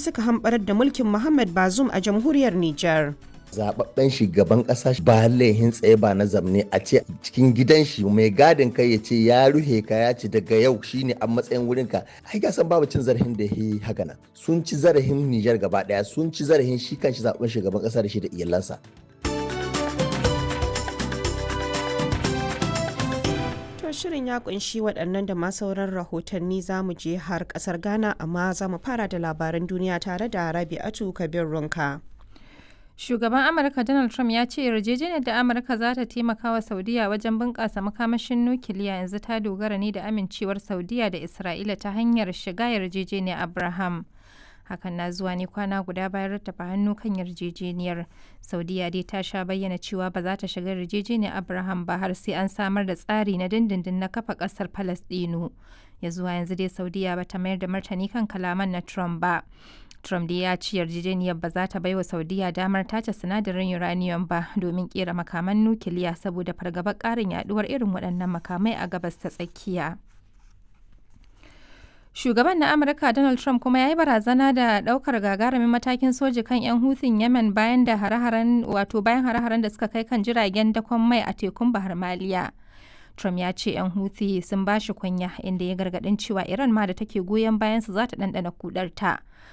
suka hamɓarar da mulkin Muhammad Bazoum a jamhuriyar Nijar. zababben shugaban kasa ba laihin tsaye ba na zamne a ce cikin gidan shi mai gadin kai ya ce ya ruhe ka ya ce daga yau shine a matsayin wurin ka ai ga san babu cin zarafin da yi haka nan sun ci zarafin Nijar gaba daya sun ci zarafin shi kanshi zaben shugaban kasa da shi da iyalansa To shirin ya kunshi waɗannan da ma sauran rahotanni za mu je har ƙasar Ghana amma za mu fara da labaran duniya tare da Rabi'atu Kabir Runka. Shugaban Amurka Donald Trump ya ce yarjejeniyar da Amurka za ta taimaka wa Saudiya wajen bunƙasa makamashin nukiliya yanzu ta dogara ne da amincewar Saudiya da Isra'ila ta hanyar shiga yarjejeniyar Abraham. Hakan na zuwa ne kwana guda bayan rattafa hannu kan yarjejeniyar. Saudiya dai ta sha bayyana cewa ba za ta shiga yarjejeniyar Abraham ba har sai an samar da tsari na dindindin na kafa ƙasar Falasɗinu. Ya zuwa yanzu dai Saudiya ba ta mayar da martani kan kalaman na Trump ba. Trump dai ya ci yarjejeniyar ba za ta baiwa Saudiya damar tace sinadarin uranium ba domin kera makaman nukiliya saboda fargabar ƙarin yaduwar irin waɗannan makamai a gabas ta tsakiya. Shugaban na Amurka Donald Trump kuma ya yi barazana da ɗaukar gagarumin matakin soji kan 'yan hutun Yemen bayan da hare-haren wato bayan hare-haren da suka kai kan jiragen dakon mai a tekun Bahar Maliya. Trump ya ce 'yan Houthi sun ba shi kunya inda ya gargaɗin cewa Iran ma da take goyon bayan su za ta ɗanɗana kudarta.